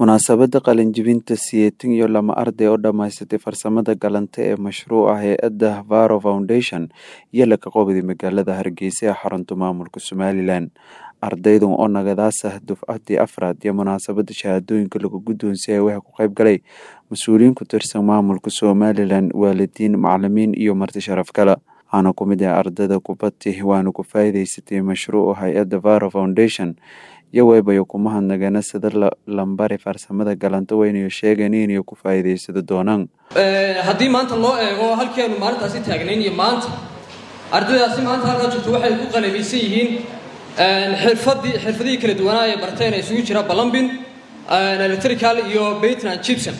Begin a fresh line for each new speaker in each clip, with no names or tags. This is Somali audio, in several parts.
Munaasabadda qalin-jebinta siyeetan iyo lama arday oo dhammaysatay farsamada gacanta ee mashruuca hay'adda Faro Foundation iyo la kaqoobida magaalada Hargeysa ee xarunta maamulka Somalilan ardaydan oo nagadaas ah dufcadii afraad iyo munaasabada shahaadooyinka lagu guddoonsiiyay waxaa ku qayb galay mas-uuliyiin ku tirsan maamulka Somalilan waalidiin macalimiin iyo marti sharaf kale waxaana ku mid ah ardayda kubadii waana ku faa'iidaysatay mashruuca hay'adda Faro Foundation iyo waybayo ku mahadnaqeen sida lambari farsamada galanta weynayo sheegeen inay ku faa'iidaysado doonaan
haddii maanta loo eego halkii aanu maalintaasi taagnayn iyo maanta ardaydaasi maanta halkaa jirto waxay ku qalabaysan yihiin xirfadii xirfadihii kala duwanaa ee barteen ee isugu jira ballambin electrical iyo baitland gibson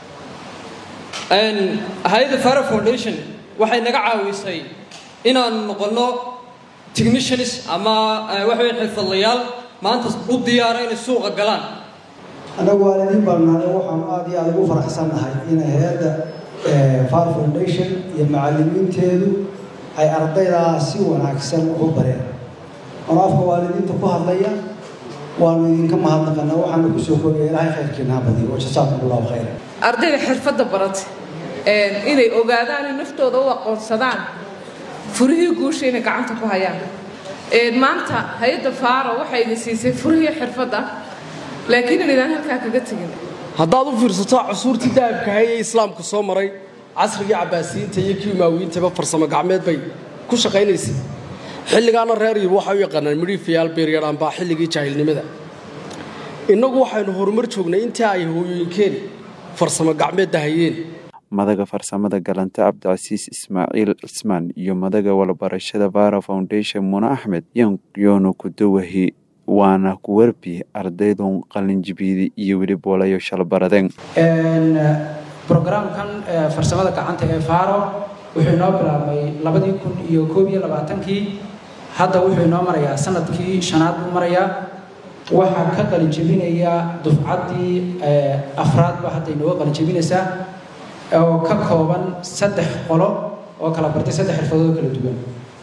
hay-adda faro foundation waxay naga caawisay inaanu noqonno technicians ama waxa weya xirfadlayaal maanta u diyaara inay suuqa galaan
annagu waalidiin baan nahay waxaan aada iyo aada ugu faraxsannahay in hay-adda far foundation iyo macallimiinteedu ay ardaydaa si wanaagsan ugu bareen ano afka waalidiinta ku hadlaya waanu idinka mahadnaqanaa waxaanu kusoo koogaya ilaahay khayrkiina ha badiyo wa jasaakum allahu khayra
ardayda xirfadda baratay inay ogaadaan in naftooda u aqoonsadaan furihii guusha inay gacanta ku hayaan maanta hay-adda faaro waxay idin siisay furihii xirfadda laakiin inaydaan halkaa kaga tegin
haddaad u fiirsato cusuurtii dahabkahay ee islaamku soo maray casrigii cabbaasiyiinta iyo kii umaawiyiintaba farsamo gacmeed bay ku shaqaynaysay xilligaana reer yib waxay u yaqaanaan midhiifayaal beeryadhaan baa xilligii jaahilnimada innagu waxaynu horumar joognay intii ay hooyooyinkeen farsamo gacmeedda hayeen
madaga farsamada galanta cabdicasiis ismaaciil cismaan iyo madaga walbarashada vara foundation muna axmed yoonu kudawahi waana ku warbi ardaydun qalinjibiyada iyo weli boolayo shalbaradeen
brograamkan farsamada gacanta ee faro wuxuu inoo bilaabmay labadii kun iyo koob iyo labaatankii hadda wuxuu inoo marayaa sanadkii shanaad buu marayaa waxaa ka qalinjebinaya dufcaddii afraadba hadda inooga qalinjebinaysaa oo ka kooban saddex qolo oo kala bartay saddex xirfadood oo kala duwan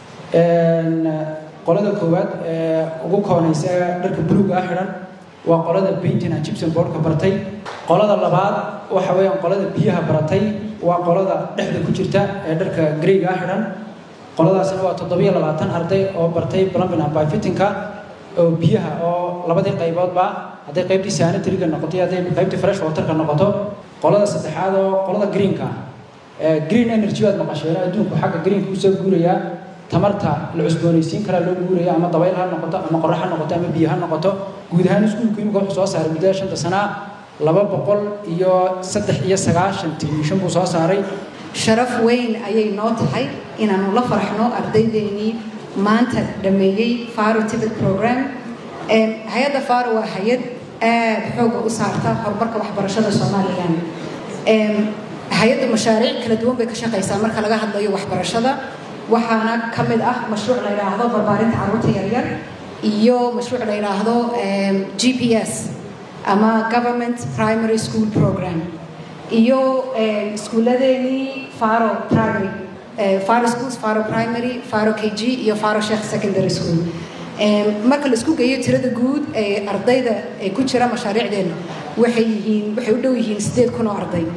qolada koowaad ee ugu koonaysa dharka buluuga ah xidhan waa qolada painting and gypsum boardka bartay qolada labaad waxa weeyaan qolada biyaha baratay waa qolada dhexda ku jirta ee dharka greyga ah xidhan qoladaasina waa toddobiyo labaatan arday oo bartay plumbing and pipefittingka oo biyaha oo labadii qayboodba hadday qaybtii sanitariga noqoto iyo hadday qaybtii fresh waterka noqoto qolada saddexaad oo qolada greenka green energy baad maqasheen adduunku xagga greenka usoo guurayaa tamarta la cusboonaysiin karaa loo guuraya ama dabayl ha noqoto ama qorax ha noqoto ama biyo ha noqoto guud ahaan iskuulku imika wuxuu soo saaray muddada shanta sanaa laba boqol iyo saddex iyo sagaashan tilmishan buu soo saaray
sharaf weyn ayay noo tahay inaanu la farxno ardaydeenii maanta dhameeyey faro tibet program hay-adda faro waa hay-ad aada xooga u saarta horumarka waxbarashada somalilan hay-adda mashaariic kala duwan bay ka shaqaysaa marka laga hadlayo waxbarashada waxaana ka mid ah mashruuc la yidhaahdo barbaarinta carruurta yaryar iyo mashruuc la yidhaahdo g p s ama government primary school program iyo iskuuladeenii faro primary faro schools faro primary faro k g iyo faro sheekh secondary school marka la isku geeyo tirada guud ee ardayda ee ku jira mashaariicdeena waxay yihiin waxay u dhow yihiin siddeed kun oo arday